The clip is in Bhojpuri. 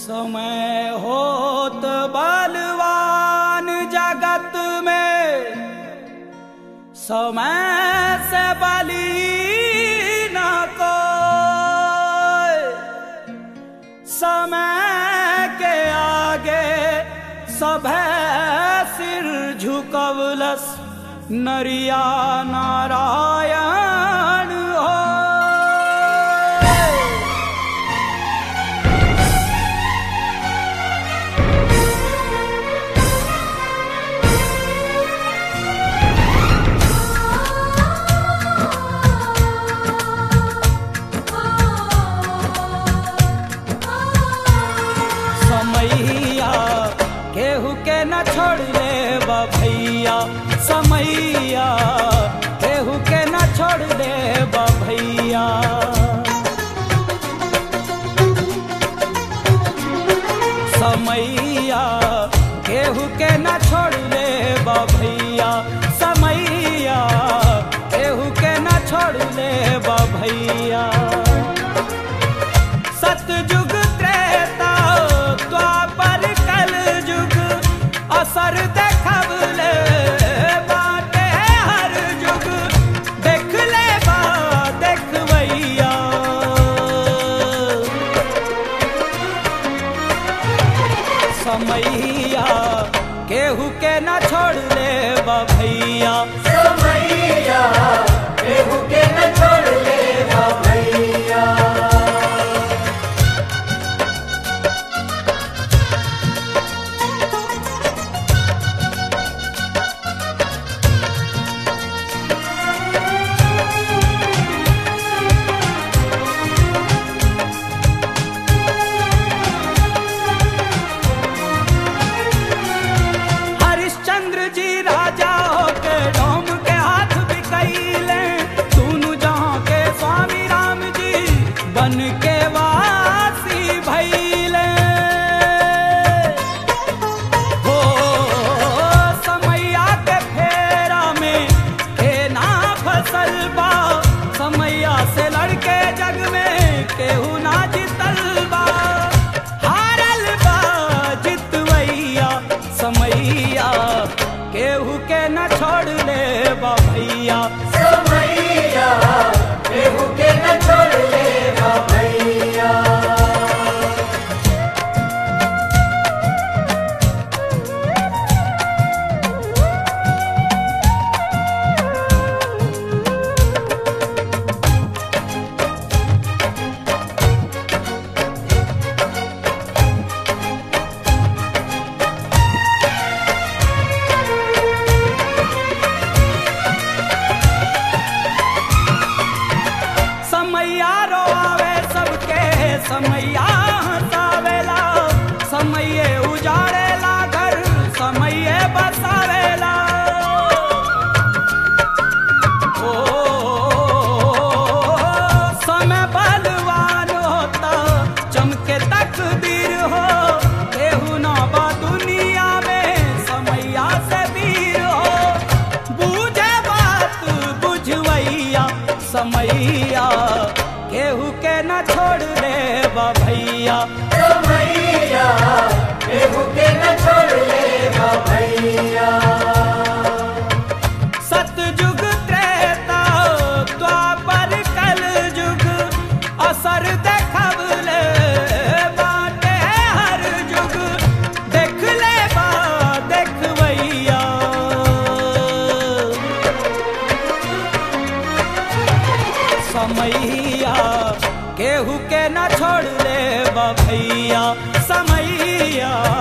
समय होत बलवान जगत में समय से बली न कोई समय के आगे सभे सिर झुकवलस नरिया नारायण हो समैया केहू के न छोड़ ले भैया समैया केहू के न छोड़ ले भैया समैया केहू के न छोड़ ले भैया समैया केहू के न छोड़ ले भैया सतयुग त्रेता द्वापर कल युग असर देखबले बाटे हर युग देख ले बा देखबैया समैया केहू के न छोड़ ले भैया समैया केहू के न छोड़ ले भैया हरिश्चंद्र जी राजा होके डोम के हाथ बिकैले सुनु जहाँ के स्वामी राम जी बन के वासी भैले हो समैया के फेरा में के ना फसल बा समैया से लड़के जग में केहू ना जितल बा हारल बा जितवैया समैया केहू के न छोड़ ले बा भैया समैया केहू के न छोड़ ले भैया समैया रोआवे सबके समैया हंसावेला समैये उजाड़ेला घर समैये बसावेला ओ समय बलवान होता चमके तकदीर हो केहू ना बा दुनिया में समैया से वीर हो बूझे बात बुझवैया समैया केहू के न छोड़ दे भैया समैया केहू के न छोड़ ले भैया सतयुग त्रेता द्वापर कल युग असर देखबले बाटे हर युग देख ले बा देखबैया समैया केहू के न छोड़ ले भैया समैया